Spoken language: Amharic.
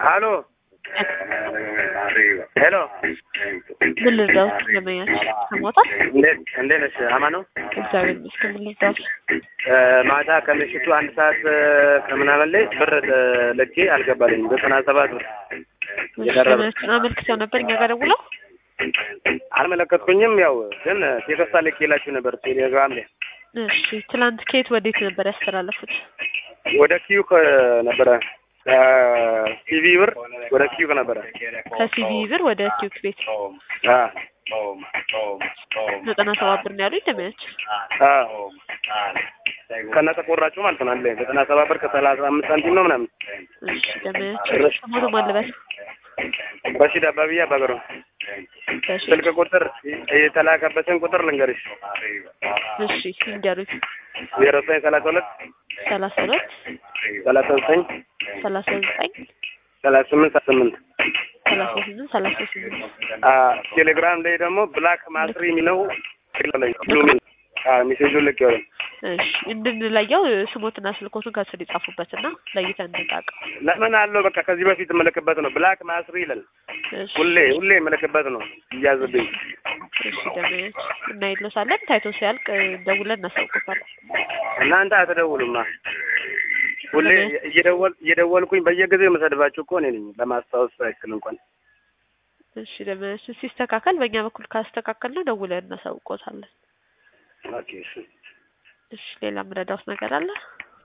አሎ ሄሎ ምን ልርዳዎት? ለመያች ሰሞታል። እንዴት እንዴት ነሽ? አማን ነው። እግዚአብሔር ይመስገን። ምን ልርዳዎት? ማታ ከምሽቱ አንድ ሰዓት ከምናምን ላይ ብር ልኬ አልገባልኝም። ዘጠና ሰባት ብር የቀረበ ሰዎችን አመልክተው ነበር እኛ ጋር ደውለው አልመለከትኩኝም። ያው ግን ቴክስት ልኬላችሁ ነበር ቴሌግራም ላይ እሺ ትላንት ከየት ወዴት ነበር ያስተላለፉት? ወደ ኪዩክ ነበረ ከሲቪ ብር ወደ ኪዩክ ነበረ ከሲቪ ብር ወደ ኪዩክ ቤት አ ዘጠና ሰባት ብር ነው ያሉኝ። ለመያች አ ከነ ተቆራጩ ማለት ነው። አንድ ላይ ዘጠና ሰባት ብር ከሰላሳ አምስት ሳንቲም ነው ምናምን። እሺ ለመያች ሰሞቱ ማለበት ረሺድ አባብያ አባገሩ ስልክ ቁጥር የተላከበትን ቁጥር ልንገርሽ። እሺ እንዲያሉኝ ዜሮ ዘጠኝ ሰላሳ ሁለት ሰላሳ ሁለት ሰላሳ ዘጠኝ ሰላሳ ዘጠኝ ሰላሳ ስምንት ሰላሳ ስምንት ሰላሳ ስምንት ሰላሳ ስምንት አ ቴሌግራም ላይ ደግሞ ብላክ ማስሪ የሚለው ሜሴጁ ልክ ይሆናል። እሺ እንድንለየው ስሞትና ስልኮቱን ከስር ይጻፉበትና ለይተን እንጣቅ። ለምን አለው በቃ ከዚህ በፊት የምልክበት ነው። ብላክ ማስሪ ይላል። እሺ ሁሌ ሁሌ የምልክበት ነው እያዝብኝ። እሺ ደመያች እና ይሎሳለን ታይቶ ሲያልቅ ደውለን እናሳውቅበታለን። እናንተ አትደውሉማ። ሁሌ እየደወል እየደወልኩኝ በየጊዜው የምሰድባችሁ እኮ እኔ ነኝ። ለማስታወስ ያክል እንኳን እሺ ደመያች ሲስተካከል በእኛ በኩል ካስተካከል ነው ደውለን እናሳውቆታለን። ኦኬ እሺ። እሺ ሌላ ምረዳውስ ነገር አለ?